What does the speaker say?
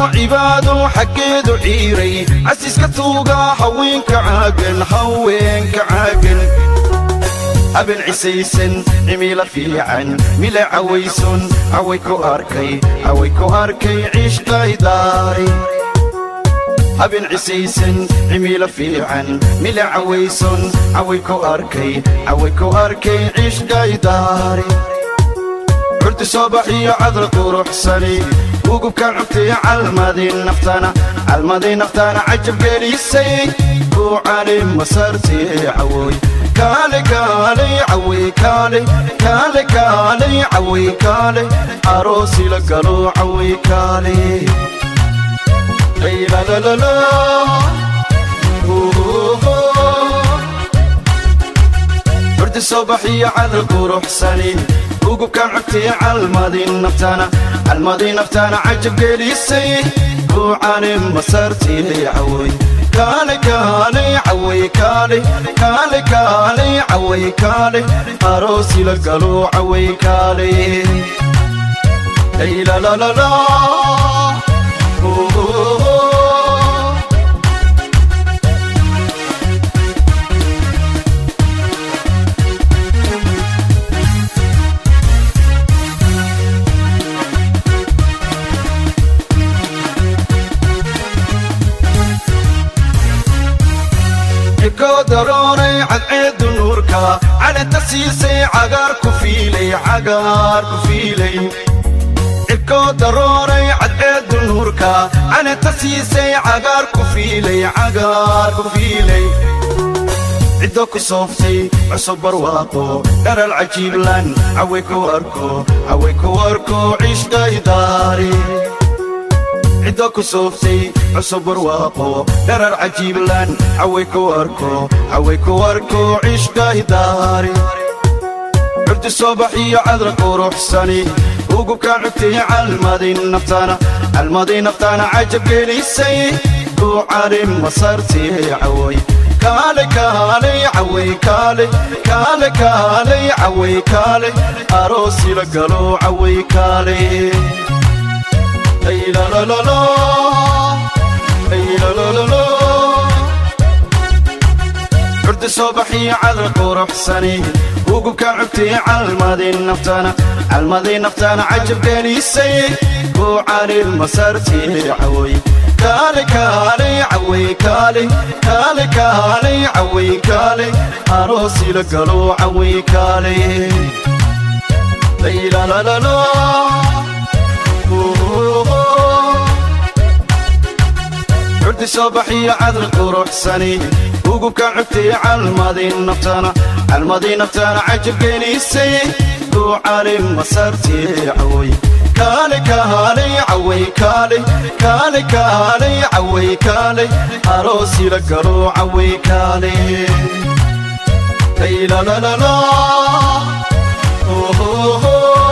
cibaado xaggeedu ciiray casiiska tuuga haweenka caagan haweenka caagan haben cisaysan cimila fiican mila cawayson caway ku arkay caway ku arkay ciishqaydaari haben cisaysan cimila fiican mila cawayson caway ku arkay caway ku arkay ciishqaydaari curti soo baxiyo cadra quruxsani ugubkaan cugtay calmadii naftana calmadii naftana cajab gelisay buucani masartii cawooy kaale kaale caway kaale kaale kaale caway kaale aroosi la galo caway kaale laylalalala curti soo baxiyo cadra quruxsani ugubkaan cugtay calmadii naftana calmadii naftana cajab gelisay buucani masartii cawooy kaale kaale caway kaale kaale kaale caway kaale aroosi la galo caway kaale laylalalala daroonay cadceedu nuurka calanta siisay cagaar ku fiilay cagaar ku fiilay cibkoo daroonay cadceedu nuurka calanta siisay cagaar ku fiilay cagaar ku fiilay ciddo ku sooftay cusub barwaaqo dharal cajiiblan caway ku arko caway ku arko ciishqaydaari ciddo ku sooftay cusub barwaaqo dharar cajiiblan caway ku arko caway ku arko ciishqaydaari curdi soo baxiyo cadra quruxsani ugubkaan cugtay calmadii naftana calmadii naftana cajab gelisay buucani masartii caway kaale kaale caway kaale kaale kaale caway kaale aroosi la galo caway kaale laylalalala laylalalala curdi soo baxiyo cadra quruxsani ugubkaan cugtay calmadii naftana calmadii naftana cajab gelisay buucani masartii caway kaale kaale caway kaale kaale kaale caway kaale aroosi la galo caway kaale laylalalala curdi soo baxiyo cadra quruxsani ugubkaan cugtay calmadii naftana calmadii naftana cajab gelisay buucani masartii caway kaale kaale caway kaale kaale kaale caway kaale aroosi la galo caway kaale laylalalala